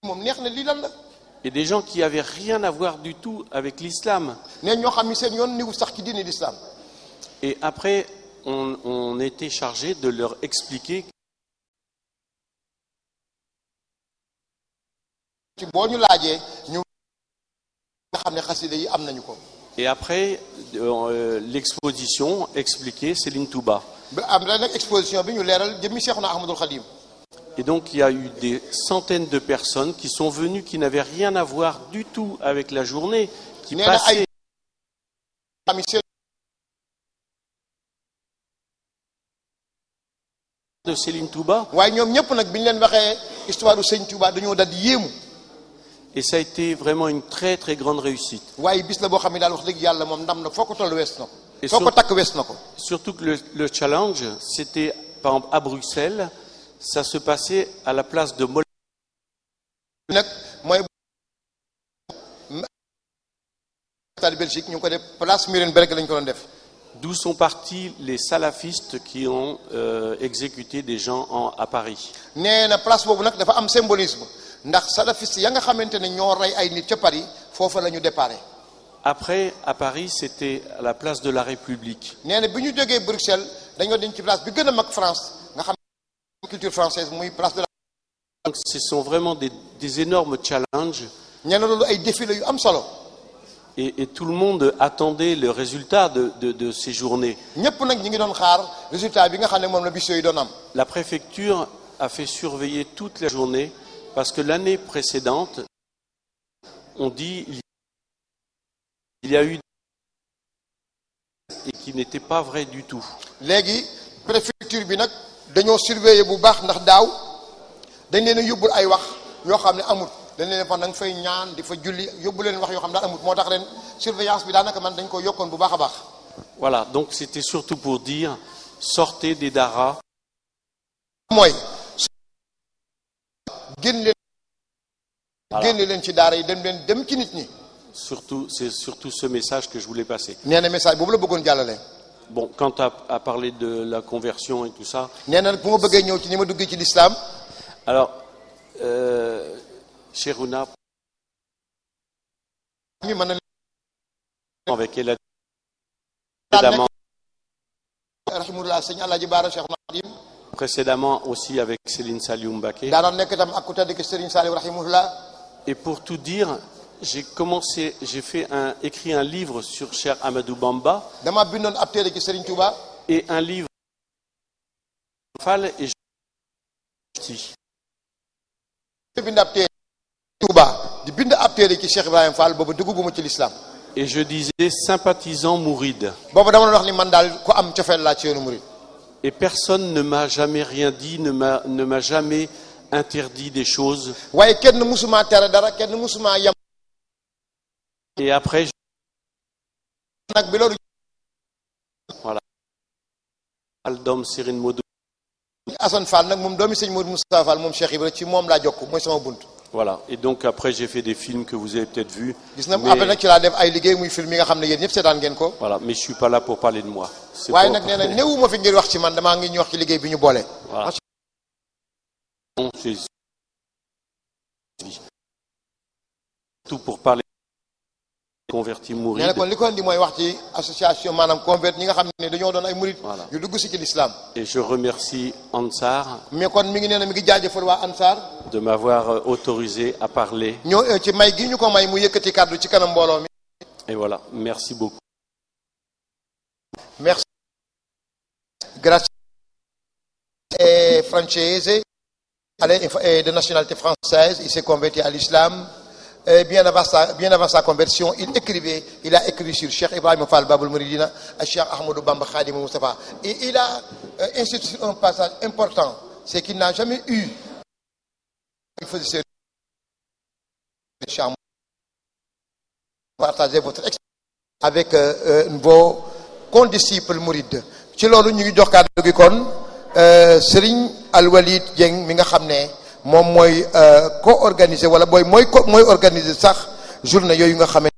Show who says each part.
Speaker 1: moom neex na lii lan la
Speaker 2: Et des gens qui avaient rien à voir du tout avec l'islam.
Speaker 1: ne ñoo xam ni seen yoon niwu sax ci diine l'islam
Speaker 2: Et après, on, on était chargé de leur expliquer
Speaker 1: ci boo ñu laajee ñu nga xam ne xasida yi am nañu ko
Speaker 2: Et après, euh, l'exposition expliquait Céline Touba.
Speaker 1: ba am na nag exposition bi ñu leeral jëmmi Seexuna Ahmadul Xadim
Speaker 2: Et donc, il y a eu des centaines de personnes qui sont venues, qui n'avaient rien à voir du tout avec la journée, qui
Speaker 1: nee na ay
Speaker 2: passaient.
Speaker 1: xam ni seen
Speaker 2: de Céline Touba.
Speaker 1: waaye ñoom ñëpp nag bi ñu leen waxee histoire du sëñ Touba dañoo dal di yéemu
Speaker 2: Et ça a été vraiment une très très grande réussite.
Speaker 1: waaye bis la boo xam ne daal wax dëgg yàlla moom ndam na foo ko toll wees na ko
Speaker 2: Et
Speaker 1: foo ko
Speaker 2: sur-
Speaker 1: takk wees na ko
Speaker 2: Surtout que le, le challenge, c'était, par exemple, à Bruxelles, ça se passait à la place de Mol.
Speaker 1: nag mooy stade Belgique ñu ngi ko def place Murenberg lañ ko doon def
Speaker 2: D'où sont partis les salafistes qui ont euh, exécuté des gens en- à Paris.
Speaker 1: nee na place boobu nag dafa am symbolisme ndax salafiste ya nga xamante ne ñoo rey ay nit ca Paris foofa la ñu déparé
Speaker 2: Après, à Paris, c'était à la place de la République.
Speaker 1: nee na bi ñu jógee Bruxelles dañoo dem ci place bi gën a mag France nga xam ne culture française muy place de la
Speaker 2: Donc, ce sont vraiment des, des énormes challenges
Speaker 1: nee na loolu ay défilé yu am solo
Speaker 2: et, et tout le monde attendait le résultat de, de- de ces journées.
Speaker 1: ñëpp nag ñi ngi doon xaar résultat bi nga xam ne moom la bis yooyu doon am
Speaker 2: La préfecture a fait surveiller toute la journée parce que l'année précédente, on dit il y a eu et qui n'était pas vrai du tout.
Speaker 1: léegi préfecture bi nag dañoo surveiller bu baax ndax daaw dañ leen a yóbbul ay wax yoo xam ne amut dañ leen fa nanga fay ñaan di fa julli yóbbu leen wax yoo xam ne daal amut moo tax ren surveillance bi daanaka man dañ ko yokkoon bu baax a baax
Speaker 2: Voilà, donc c'était surtout pour dire sortez des daras,
Speaker 1: mooy génn leen
Speaker 2: Voilà.
Speaker 1: génn leen ci daara yi dem leen dem ci nit ñi
Speaker 2: surtout c'est surtout ce message que je voulais passer.
Speaker 1: nee na message boobu la bëggoon jàllale
Speaker 2: Bon, quant à, à parler de la conversion et tout ça,
Speaker 1: nee na nag bu ma bëggee ñëw ci ni ma duggee ci lislaam
Speaker 2: alors euh, Cherouna,
Speaker 1: mi mën na
Speaker 2: avec elle a précédemment,
Speaker 1: rahimullah sëñ Alaaji Baara Cheikh Nadim
Speaker 2: précédemment aussi avec Céline Saliou Mbacké.
Speaker 1: daanoon nekk itam ak ku tedd ki Serigne Saliou rahimullah
Speaker 2: Et pour tout dire, j'ai commencé, j'ai fait un, écrit un livre sur Cher Amadou Bamba
Speaker 1: dama bindoon ab téere ci Serigne Touba
Speaker 2: et un livre Fall et je
Speaker 1: di bind ab téere Touba di bind ab téere ci Cheikh Ibrahima Fall boobu dugguma ci lislaam
Speaker 2: et je disais sympathisant mouride.
Speaker 1: boobu dama doon wax ni man daal ku am cofeel laa ci yoonu murid
Speaker 2: Et personne ne m'a jamais rien dit, ne m'a ne m'a jamais interdit des choses.
Speaker 1: waaye kenn musuma tere dara kenn musuma yem
Speaker 2: Et après, je-
Speaker 1: nag bi loolu
Speaker 2: Aldom Serine Modou.
Speaker 1: Assane Fall nag moom doomi sëñ Modou Moustapha Fall moom Cheikh Ibra ci moom laa jokk mooy sama bunt
Speaker 2: Voilà. Et donc après, j'ai fait des films que vous avez peut-être vus.
Speaker 1: gis na
Speaker 2: Mais-
Speaker 1: après nag ci laa def ay liggéey muy film yi nga xam ne yéen ñëpp seetaan ngeen ko
Speaker 2: Voilà. Mais je suis pas là pour parler de moi. C'est
Speaker 1: waaye
Speaker 2: pour-
Speaker 1: nag nee na néewuma fi ngir wax ci man damaa ngi ñu wax ci liggéey bi ñu boole
Speaker 2: Voilà. Non, c'est- Tout pour parler des convertis
Speaker 1: nee
Speaker 2: mourides.
Speaker 1: na kon li ko indi mooy wax ci association maanaam convert ñi nga xam ne dañoo doon ay murid
Speaker 2: Voilà.
Speaker 1: yu dugg si ci lislaam
Speaker 2: Et je remercie Ansar
Speaker 1: mais kon mi ngi nee na mi ngi jaajëfal waa Ansar
Speaker 2: de m'avoir euh, autorisé à parler.
Speaker 1: ñoo euh, ci may gi ñu ko may mu yëkkati kàddu ci kanam mbooloo mi
Speaker 2: Et voilà, merci beaucoup.
Speaker 1: merci grazie è francese elle est est de nationalité française il s'est converti à l'islam Et bien avant sa bien avant sa conversion il écrivait il a écrit sur Cheikh Ibrahima Fall Babul Mouridina et Cheikh Ahmadou Bamba Khadim Moustapha et il a euh, insisté sur un passage important c'est qu'il n'a jamais eu il faisait ses Cheikh partager votre expérience avec euh, euh, vos condisciples mourides ci loolu ñu ngi jox kàddu gi kon euh, Serigne Alwalid Dieng mi nga xam ne moom mooy co-organisé wala booy mooy co mooy organiser sax journée yooyu nga xam ne